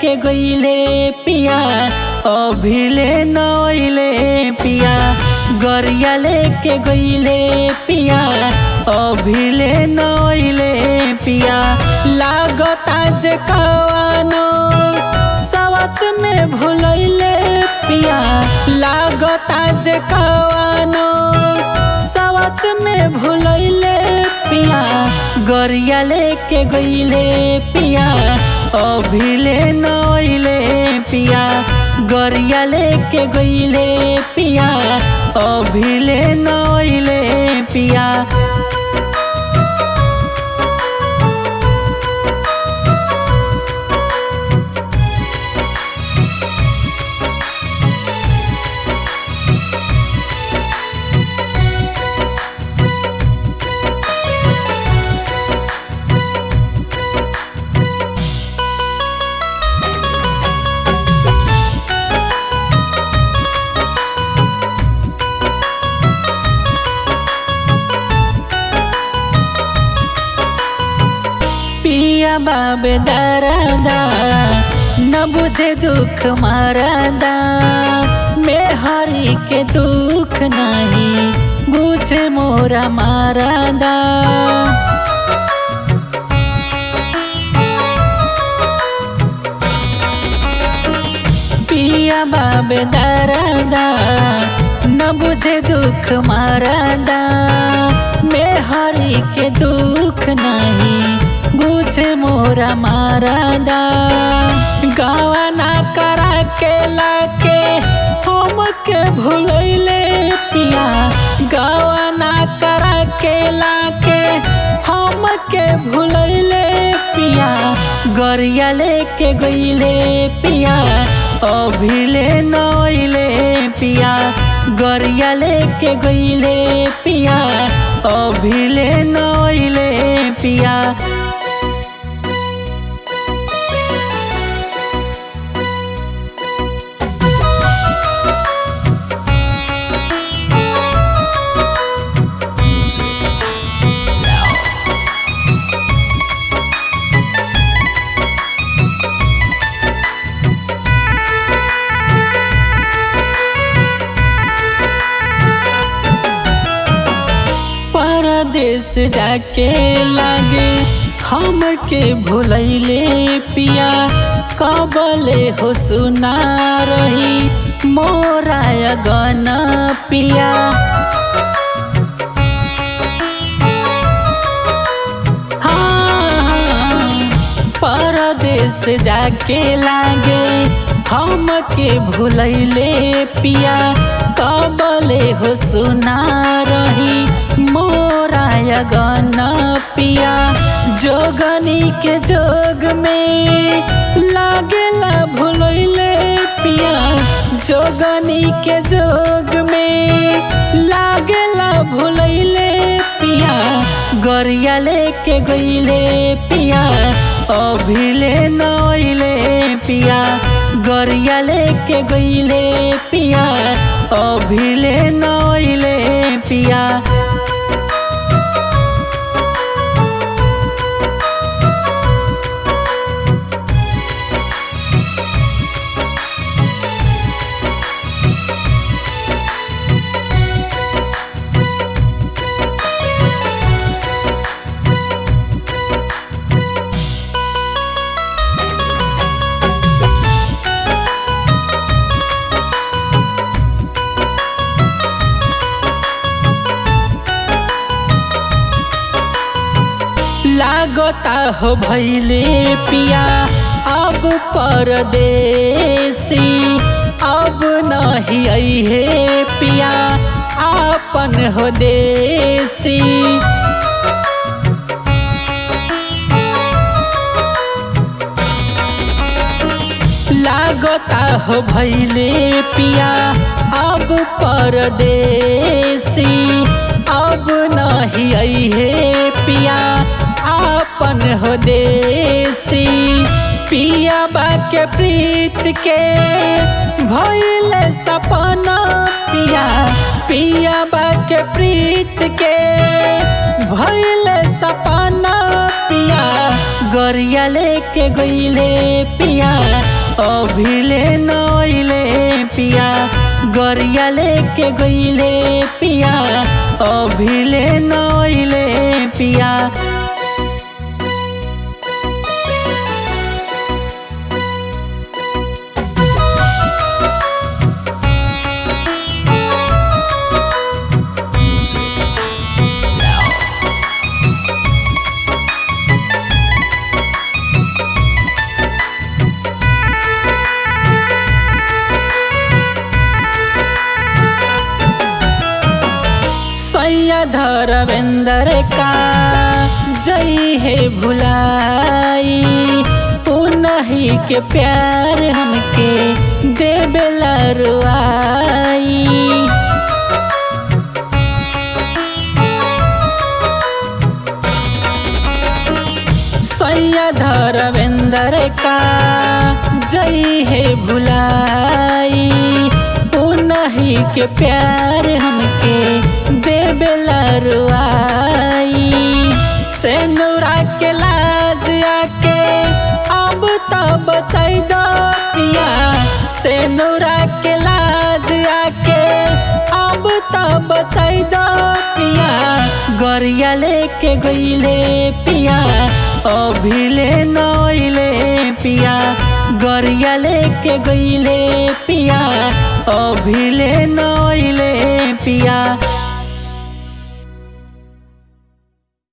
लेके गईले पिया अभिले नइले पिया गरिया लेके गईले पिया अभिले नइले पिया लागता जे कवानो सवत में भुलैले पिया लागता जे कवानो सवत में भुलैले पिया गरिया लेके गईले पिया अभिले नइले पिया गरिया लेके गईले पिया अभिले नइले पिया पिया बाबे दरदा न बुझे दुख मारदा मैं हरी के दुख नहीं बुझे मोरा मारदा पिया बाबे दरदा न बुझे दुख मारदा मैं हरी के दुख नहीं बुझे मोरा मारदा गावा ना करा के लाके हम के भूलैले पिया गावा ना करा के लाके हम के भूलैले पिया गरिया लेके गईले पिया अभिले नइले पिया गरिया लेके गईले पिया अभिले नइले पिया परदेश जाके लागे हमके भुलैले पिया कबले हो सुना रही मोरा गन पिया हाँ, परदेश जाके लागे हमके भुलैले पिया कबले हो सुना रही मोरा गन पिया जोगनी के जोग में लागेला भुलैले पिया जोगनी के जोग में लागेला भुलैले पिया गरिया लेके गईले पिया अभिले नइले पिया गरिया लेके गईले पिया अभिले नइले पिया लागता हो भैले पिया अब परदेसी अब नहीं है पिया आपन हो देसी लागता हो भैले पिया अब परदेसी अब नहीं है पिया आपन हो देसी पिया बाके प्रीत के भइल सपना पिया पिया बाके प्रीत के भइल सपना पिया गरिया लेके गईले पिया अभिले नइले पिया गरिया लेके गईले पिया अभिले नइले पिया सैया धरवेंद्र का जई है भुलाई पुनही के प्यार हमके देवेला रुआई सैया धरवेंद्र का जई है भुलाई पुनही के प्यार हमके देवेला रुआई से नौरा के लाज आके अब तो बचाई दो पिया से नौरा के लाज आके अब तो बचाई दो पिया गरिया लेके गईले पिया अभिले नइले पिया गरिया लेके गईले पिया अभिले नइले पिया